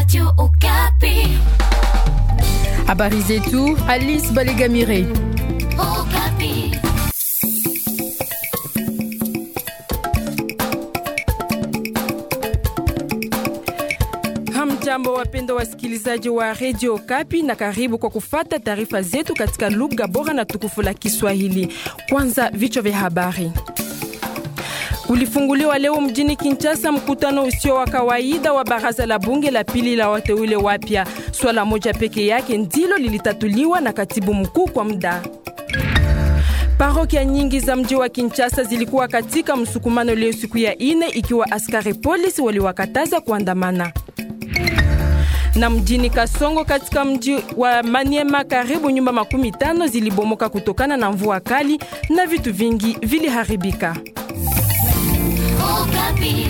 Radio Okapi. Habari zetu Alice Balegamire. Okapi. Hamjambo, wapendo wasikilizaji wa Radio Okapi, na karibu kwa kufata taarifa zetu katika lugha bora na tukufu la Kiswahili. Kwanza vichwa vya habari. Ulifunguliwa leo mjini Kinshasa mkutano usio wa kawaida wa baraza la bunge la pili la wateule wapya. Swala moja peke yake ndilo lilitatuliwa na katibu mkuu kwa muda. Parokia nyingi za mji wa Kinshasa zilikuwa katika msukumano leo siku ya ine, ikiwa askari polisi waliwakataza kuandamana na mjini Kasongo katika mji wa Maniema karibu nyumba makumi tano zilibomoka kutokana na mvua kali na vitu vingi viliharibika. Okapi.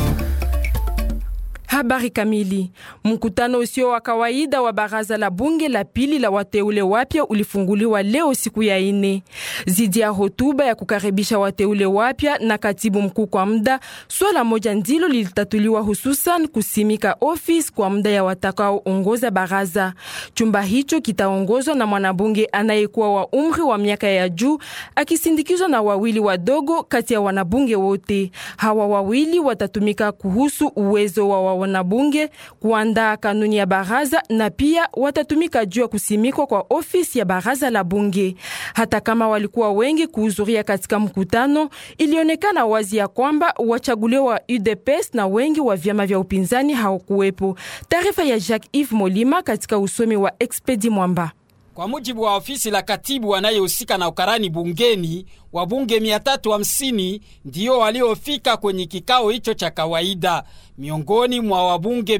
Habari kamili. Mkutano usio wa kawaida wa baraza la bunge la pili la wateule wapya ulifunguliwa leo siku ya ine. Zidi ya hotuba ya kukaribisha wateule wapya na katibu mkuu kwa muda, swala moja ndilo lilitatuliwa, hususan kusimika ofisi kwa muda ya watakaoongoza baraza. Chumba hicho kitaongozwa na mwanabunge anayekuwa wa umri wa miaka ya juu akisindikizwa na wawili wadogo kati ya wanabunge wote. Hawa wawili watatumika kuhusu uwezo wa wanabunge kuandaa kanuni ya baraza na pia watatumika juu ya kusimikwa kwa ofisi ya baraza la bunge. Hata kama walikuwa wengi kuhudhuria katika mkutano, ilionekana wazi ya kwamba wachaguliwa wa UDPS na wengi wa vyama vya upinzani hawakuwepo. Taarifa ya Jacques Yves Molima katika usomi wa Expedi Mwamba. Kwa mujibu wa ofisi la katibu anayehusika na ukarani bungeni, wabunge 350 ndiyo waliofika kwenye kikao hicho cha kawaida, miongoni mwa wabunge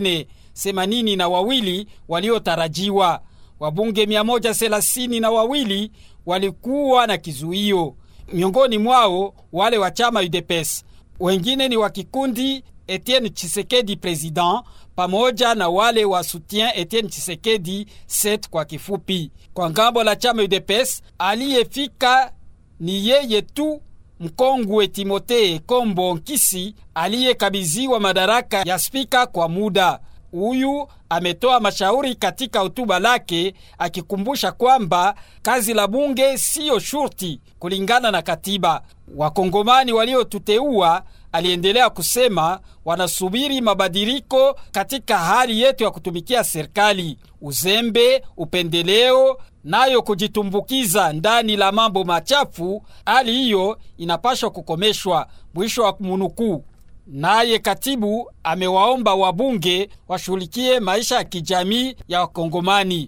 480 na wawili waliotarajiwa. Wabunge 130 na wawili walikuwa na kizuio, miongoni mwao wale wa chama UDPS. Wengine ni wa kikundi Etienne Chisekedi president pamoja na wale wa soutien Etienne Chisekedi set kwa kifupi. Kwa ngambo la chama UDPS aliyefika ni yeye tu mkongwe Timote Kombo Nkisi aliyekabidhiwa madaraka ya spika kwa muda. Huyu ametoa mashauri katika hotuba lake akikumbusha kwamba kazi la bunge siyo shurti kulingana na katiba. Wakongomani waliotuteua aliendelea kusema wanasubiri mabadiliko katika hali yetu ya kutumikia serikali. Uzembe, upendeleo, nayo kujitumbukiza ndani la mambo machafu, hali hiyo inapashwa kukomeshwa. Mwisho wa munukuu. Naye katibu amewaomba wabunge washughulikie maisha ya kijamii ya Wakongomani.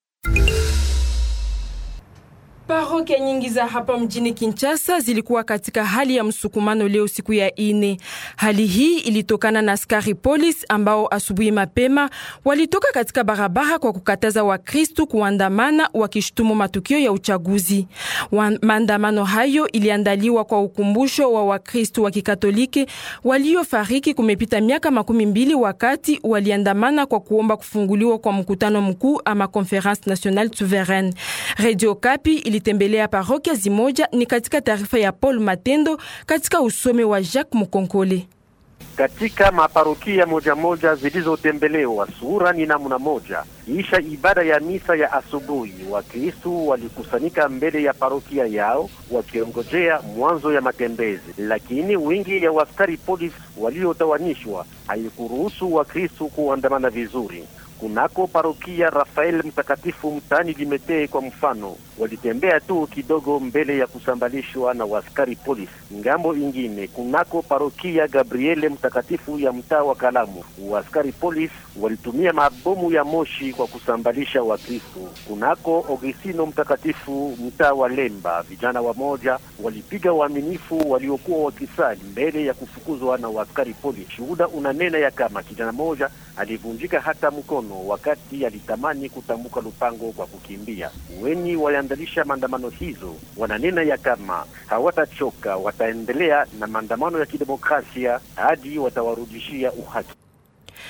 Parokia nyingi za hapa mjini Kinshasa zilikuwa katika hali ya msukumano leo siku ya ine. Hali hii ilitokana na askari polisi ambao asubuhi mapema walitoka katika barabara kwa kukataza Wakristu kuandamana wakishutumu matukio ya uchaguzi. Maandamano hayo iliandaliwa kwa ukumbusho wa Wakristu wa Kikatoliki waliofariki kumepita miaka makumi mbili wakati waliandamana kwa kuomba kufunguliwa kwa mkutano mkuu ama Conference Nationale Souveraine. Radio Kapi ilitembelea parokia zimoja. Ni katika taarifa ya Paul Matendo katika usome wa Jacques Mukonkole. Katika maparokia moja moja zilizotembelewa, sura ni namna moja. Kisha ibada ya misa ya asubuhi, Wakristu walikusanyika mbele ya parokia yao wakiongojea mwanzo ya matembezi, lakini wingi ya waskari polisi waliotawanishwa haikuruhusu Wakristu kuandamana vizuri. Kunako parokia Rafael Mtakatifu mtaani Limetee kwa mfano, walitembea tu kidogo mbele ya kusambalishwa na waskari polisi. Ngambo ingine, kunako parokia Gabriele Mtakatifu ya mtaa wa Kalamu, waskari polisi walitumia mabomu ya moshi kwa kusambalisha Wakristo. Kunako Augustino Mtakatifu mtaa wa Lemba, vijana wamoja walipiga waaminifu waliokuwa wakisali mbele ya kufukuzwa na waskari polisi. Shuhuda unanena ya kama kijana moja alivunjika hata mkono wakati alitamani kutambuka lupango kwa kukimbia. Wenye waliandalisha maandamano hizo wananena ya kama hawatachoka, wataendelea na maandamano ya kidemokrasia hadi watawarudishia uhaki.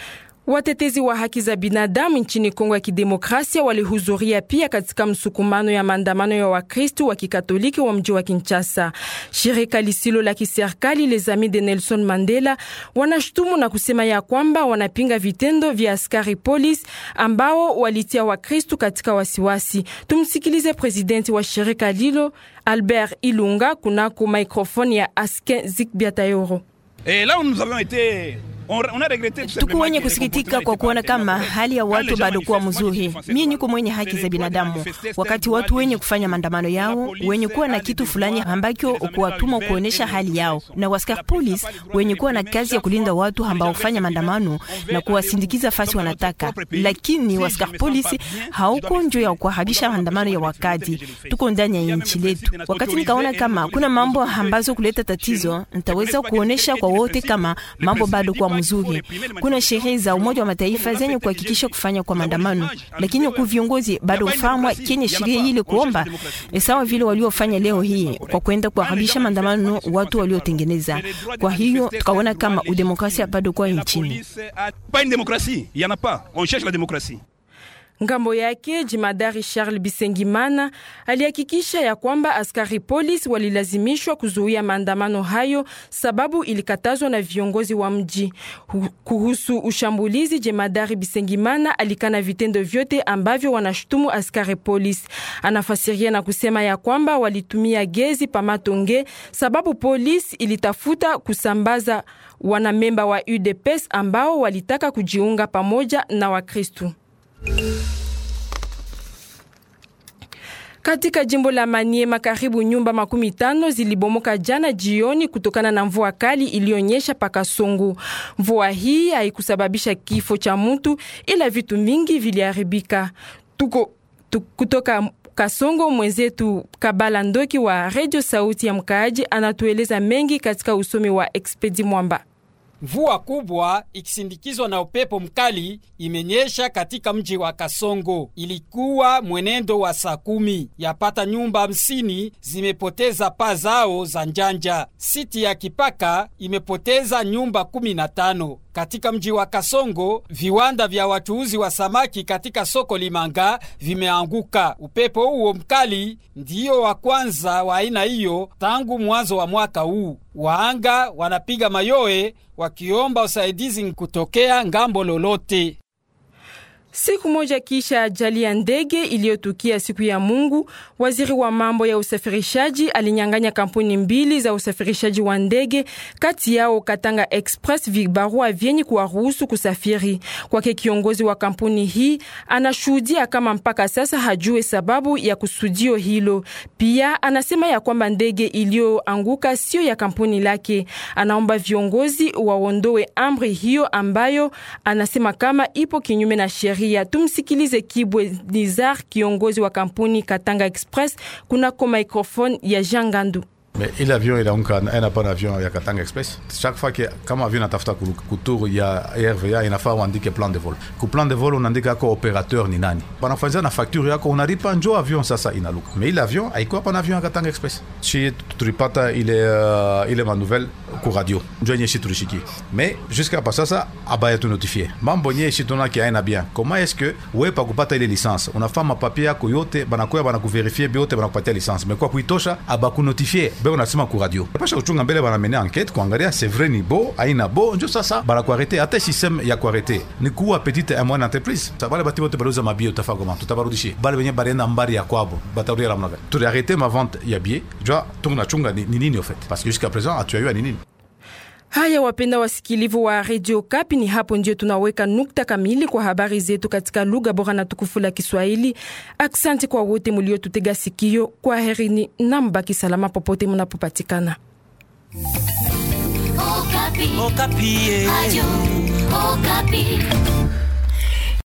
Watetezi wa haki za binadamu nchini Kongo ya Kidemokrasia walihudhuria pia katika msukumano ya maandamano ya Wakristu wa Kikatoliki wa mji wa Kinshasa. Shirika lisilo la kiserikali Les Amis de Nelson Mandela wanashutumu na kusema ya kwamba wanapinga vitendo vya askari polisi ambao walitia Wakristu katika wasiwasi. Tumsikilize presidenti wa shirika lilo Albert Ilunga kunako microphone ya Asken Zikbiatayoro. Et là où nous avons été tuko wenye kusikitika kwa kuona kama hali ya watu bado kuwa mzuri. Mie niko mwenye haki za binadamu, wakati watu wenye kufanya maandamano yao wenye kuwa na kitu fulani ambacho kuwatuma kuonesha hali yao, na waskar police wenye kuwa na kazi ya kulinda watu ambao kufanya maandamano na kuwasindikiza fasi wanataka, lakini waskar police hauko njo ya kuharibisha maandamano ya wakati. Tuko ndani ya nchi letu. Wakati nikaona kama kuna mambo ambazo kuleta tatizo, nitaweza kuonesha kwa wote kama mambo bado kuwa mzuri. Kuna sherehe za Umoja wa Mataifa zenye kuhakikisha kufanya kwa maandamano, lakini ku viongozi bado ufahamwa kenye sheria ile kuomba sawa vile waliofanya leo hii kwa kwenda kuharibisha maandamano watu waliotengeneza. Kwa hiyo tukaona kama udemokrasia bado kwa nchini. Pas une démocratie, il y en a pas. On cherche la démocratie. Ngambo yake jimadari Charles Bisengimana alihakikisha ya kwamba askari polisi walilazimishwa kuzuia maandamano hayo sababu ilikatazwa na viongozi wa mji. Kuhusu ushambulizi, jemadari Bisengimana alikana vitendo vyote ambavyo wanashutumu askari polisi. Anafasiria na kusema ya kwamba walitumia gezi pamatonge sababu polisi ilitafuta kusambaza wanamemba wa UDPS ambao walitaka kujiunga pamoja na Wakristu. Katika jimbo la Maniema karibu nyumba makumi tano zilibomoka jana jioni kutokana na mvua kali iliyonyesha paka Songo. Mvua hii haikusababisha kifo cha mtu ila vitu mingi viliharibika. Tuko tu, kutoka Kasongo mwenzetu Kabala Ndoki wa Radio Sauti ya Mkaaji anatueleza mengi katika usomi wa Expedi Mwamba. Mvua kubwa ikisindikizwa na upepo mkali imenyesha katika mji wa Kasongo. Ilikuwa mwenendo wa saa kumi. Yapata nyumba hamsini zimepoteza paa zao za njanja. Siti ya Kipaka imepoteza nyumba kumi na tano. Katika mji wa Kasongo, viwanda vya wachuuzi wa samaki katika soko Limanga vimeanguka. Upepo huo mkali ndiyo wa kwanza wa aina hiyo tangu mwanzo wa mwaka huu. Waanga wanapiga mayowe wakiomba usaidizi kutokea ngambo lolote. Siku moja kisha ajali ya ndege iliyotukia siku ya Mungu, waziri wa mambo ya usafirishaji alinyang'anya kampuni mbili za usafirishaji wa ndege, kati yao Katanga Express, vibarua vyenye kuwaruhusu kusafiri. Kwake kiongozi wa kampuni hii anashuhudia kama mpaka sasa hajue sababu ya kusudio hilo. Pia anasema ya kwamba ndege iliyoanguka sio ya kampuni lake. Anaomba viongozi waondoe amri hiyo ambayo anasema kama ipo kinyume na sheria. Tumsikilize Kibwe Nizar, kiongozi wa kampuni Katanga Express, kunako microphone ya Jean Gandu. Mais ile avion inaanguka aina pana avion ya Katanga Express. Chaque fois que kama avion natafuta kuturu ya RVA inafaa uandike plan de vol. Ku plan de vol unaandika yako operateur ni nani. Banafanyia na facture yako unalipa njo avion sasa inaluka. Mais ile avion haikuwa pana avion ya Katanga Express. Shi tulipata ile uh, ile manouvelle ku radio. Njo yenye shi tulishiki. Mais jusqu'à pas sasa abaya tu notifier. Mambo yenye shi tuna ki aina bien. Comment est-ce que wewe pa kupata ile licence unafaa mapapier yako yote banakuya banakuverifier biote banakupatia licence. Mais kwa kuitosha abaku notifier be unasema ku radio pasha kuchunga mbele banamene enquête kuangalia c'est vrai ni bo aina bo njo sasa banakuarete hata systeme ya kuarete ni kuwa petite et moyenne entreprise sa bale bati bote baluza mabio utafa koma tutabarudishie bale benye balienda mbari ya kwabo batarudia la mnaga tuliarete ma vente ya billet jua tunachunga ni nini au fait parce que jusqu'à présent atuyayua ni nini Haya, wapenda wasikilivu wa Radio Kapi, ni hapo ndio tunaweka nukta kamili kwa habari zetu katika lugha bora na tukufu la Kiswahili. Aksanti kwa wote muliotutega sikio. Kwa herini na mbaki salama popote munapopatikana. Okapi. Okapi. Radio Okapi.